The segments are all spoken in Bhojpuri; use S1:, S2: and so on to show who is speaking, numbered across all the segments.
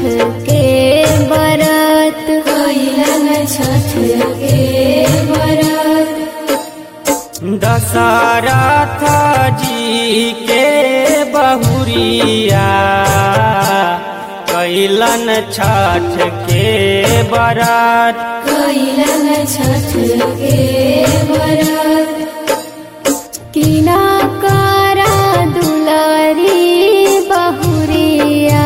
S1: के बरत
S2: कैलन छठ के बरत
S3: दशरथ जी के बहुरिया कैलन छठ के बरत
S2: कैलन छठ के बरत
S1: किना करा दुलारी बहुरिया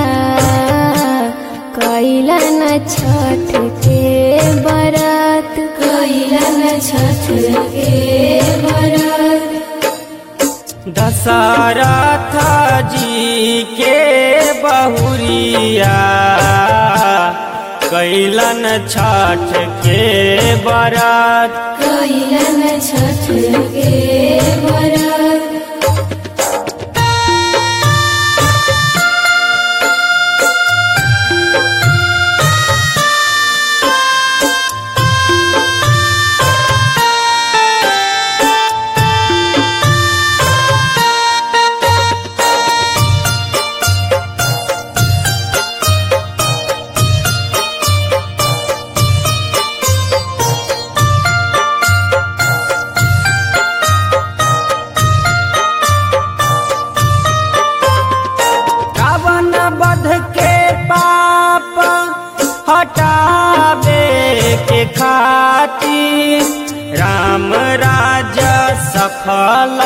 S1: कैलन छठ के बरत
S2: कैलन छठ के बरत
S3: दशरथ जी के बहुरिया कैलन छठ के बरत
S2: कैलन छठ के बरत
S3: रावण बध के पाप हटावे के खातिर राम राजा सफल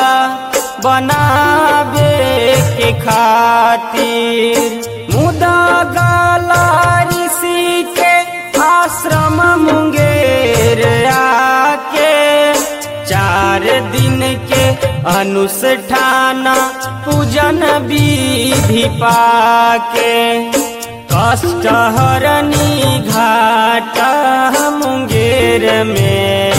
S3: बनावे के खातिर मुदा गाला ऋषि के आश्रम मुंगेर आके चार दिन के अनुष्ठान पूजन विधि पाके कष्ट हरनी घाट मुंगेर में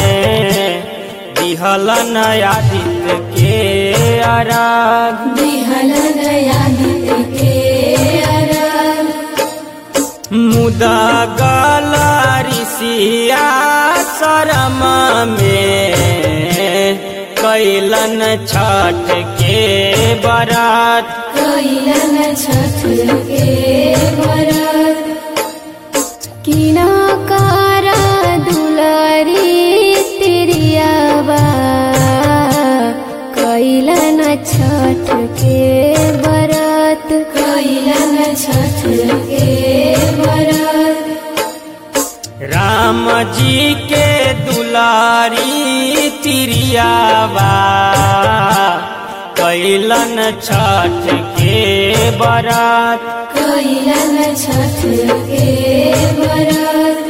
S3: दिहलन आदित्य के अराग
S2: दिहलन आदित्य के अरग
S3: मुदा गला ऋषिया शरम में कैलन छठ के बरात
S2: कैलन छठ के बरत
S1: किना करा दुलारी तिरियावा कैलन छठ के बरत
S2: कैलन छठ के बरत
S3: राम जी के दुलारी तिरियावा कैलन छठ के बरात
S2: कैलन छठ के बरत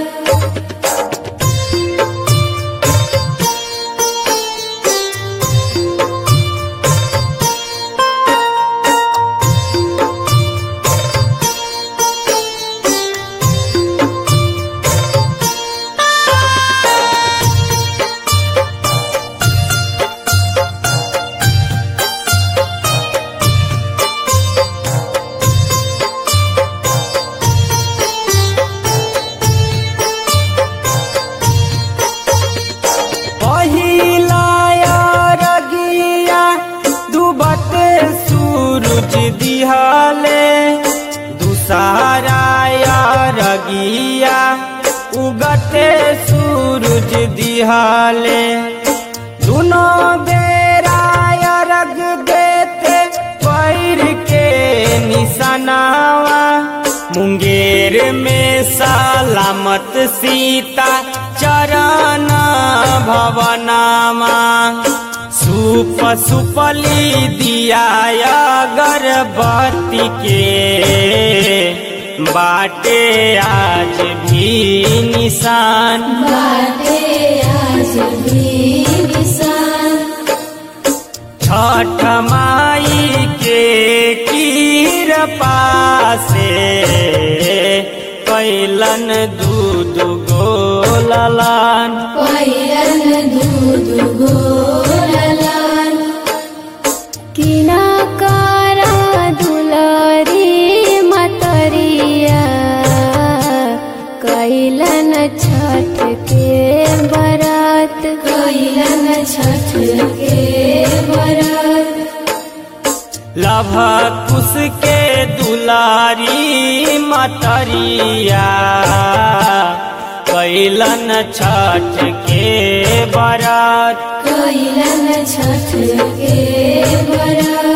S3: पहिला रगिया डूबत सूरज दिहले दूसरा रगिया उगते सूरज दिहले दोनों बेरा रग देते पैर के निशानावा मुंगेर में सलामत सीता चरण भवनामा सुप सुपली दिया गर्भवती के बाटे आज भी निशान
S2: बाटे आज भी निशान
S3: छठ माई के कृपा से कैलन दूध गोललान
S2: कैलन दूध गोरलान
S1: किना करा दुलारी मतरिया कैलन छठ के बरत
S2: कैलन छठ के बरत
S3: लभ कुश के दुलारी मतरिया कैलन छठ के बरत
S2: कैलन छठ के बरत